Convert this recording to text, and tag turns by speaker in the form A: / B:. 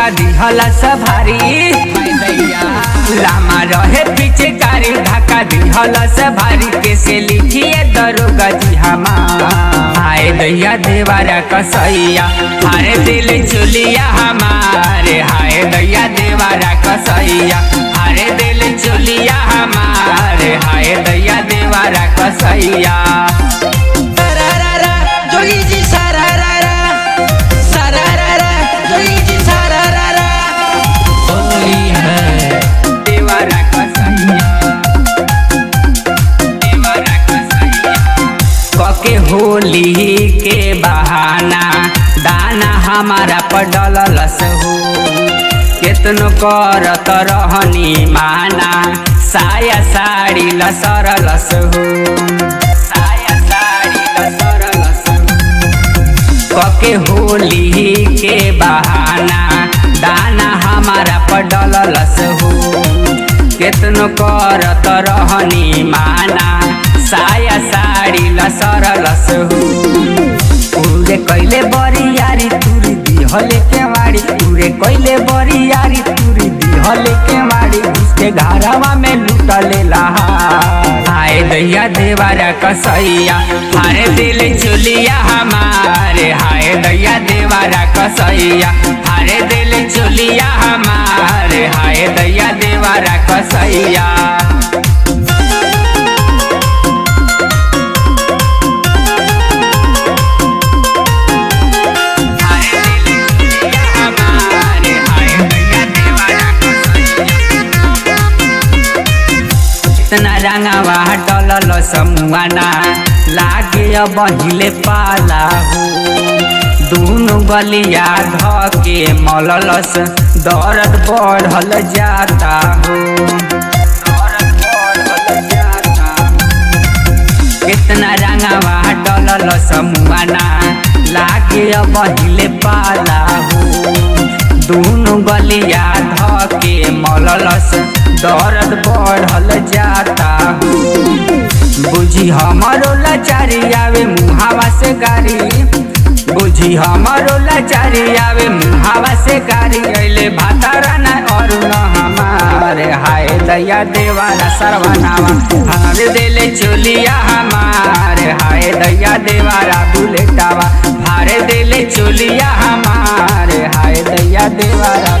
A: धक्का दिहला सभारी लामा रहे पीछे कारी धक्का दिहला सभारी कैसे लिखिए दरोगा जी हमार हाय दैया देवारा कसैया हाय दिल चुलिया हमारे हाय दैया देवारा कसैया हाय दिल चुलिया हमारे हाय दैया देवारा कसैया
B: Sararara, जोगी जी sararara, sararara, जोगी जी sararara। होली है
A: देवारा कसैया देवारा कसैया कके होली के बहाना दाना हमारा पडलस हो केतनो करत रहनी माना साया साड़ी लसरलस हो साया साड़ी लसरलस हो कके होली के बहाना दाना हमारा पडलस हो केतनो करत रहनी माना साया साड़ी लसरलस हो पूरे कैले बरियारी तुरी दिहले के मारी पूरे कैले बरियारी तुरी दिहले के मारी उसके घरवा में लुटले लहार हाय दैया देवारा कसैया हाय दिल चुलिया हमारे हाय दैया देवारा कसैया हाय दिल चुलिया हमारे हाय दैया देवारा कसैया इतना रंगावा डलल समुआना लागे अब हिले पाला हो दूनो गलिया धके मललस दर्द बढ़ल जाता हो दर्द बढ़ल जाता हो। कितना रंगावा डलल समुआना लागे अब हिले पाला हो दूनो गलिया धके मललस दर्द बढ़ल जाता हो बुझी हमारो लाचारी आवे मुहावा से गारी बुझी हमारो लाचारी आवे मुहावा से गारी अइले भातारा ना और न हमारे हाय दया देवारा सरवनावा हमारे दिले चोलिया हमारे हाय दया देवारा बुलेटावा हारे दिले चोलिया हमारे हाय दया देवारा